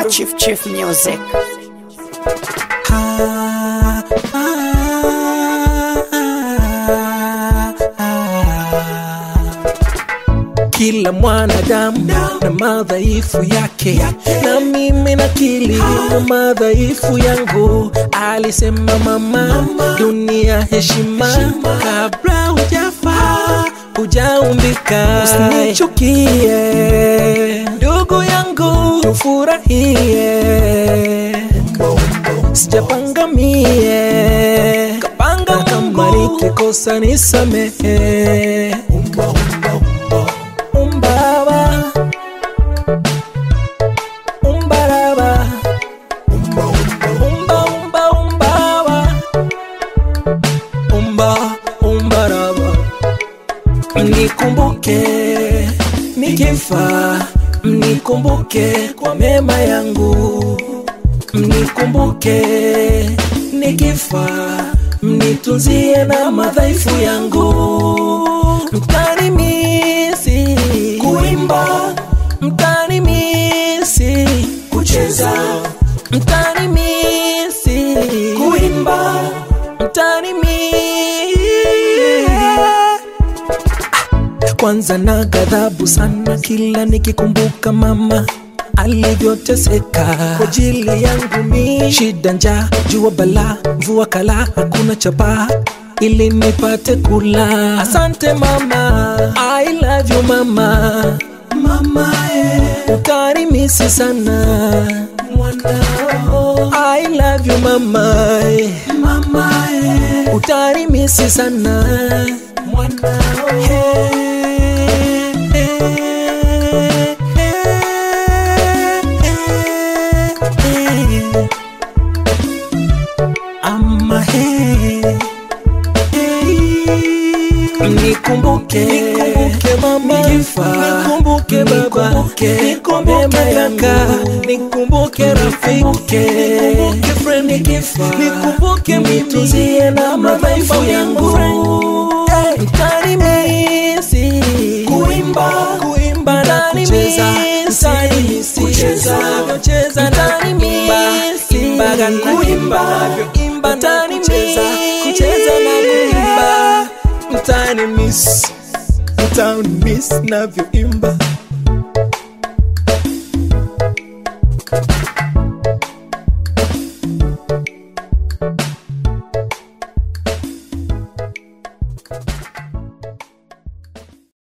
Chief Chief Music. Kila mwanadamu na madhaifu yake, na mimi nakili na madhaifu yangu. Alisema mama, dunia heshima, kabla hujafa hujaumbika. Usinichukie ndugu yangu, tufurahie, sijapanga mie, kapanga kama nikikosa nisamehe. Umbaba, umbaraba, umba umba umbaba, umba umbaraba. Mnikumbuke nikifa, mnikumbuke kwa mema yangu, mnikumbuke nikifa, mnitunzie na madhaifu yangu, mtanimisi kuimba, mtanimisi kucheza, mtanimisi kuimba, mtanimisi kwanza na ghadhabu sana kila nikikumbuka mama alivyoteseka kwa ajili yangu mi shida njaa jua bala mvua kala hakuna chapa ili nipate kula asante mama I love you mama mama eh. utarimisi sana mwanao I love you mama eh. mama eh. utarimisi sana mwanao hey. Ama he Nikumbuke, nikumbuke mama, nikumbuke baba, nikumbuke kaka, nikumbuke rafiki, nikumbuke friend, nikumbuke mituzie na madhaifu yangu. Mtanimisi kuimba, kuimba na kucheza, mtanimisi kucheza, kucheza mtanimisi imba, kuimba, imba, mtanimisi kucheza na kuimba mtani miss mtani miss navyoimba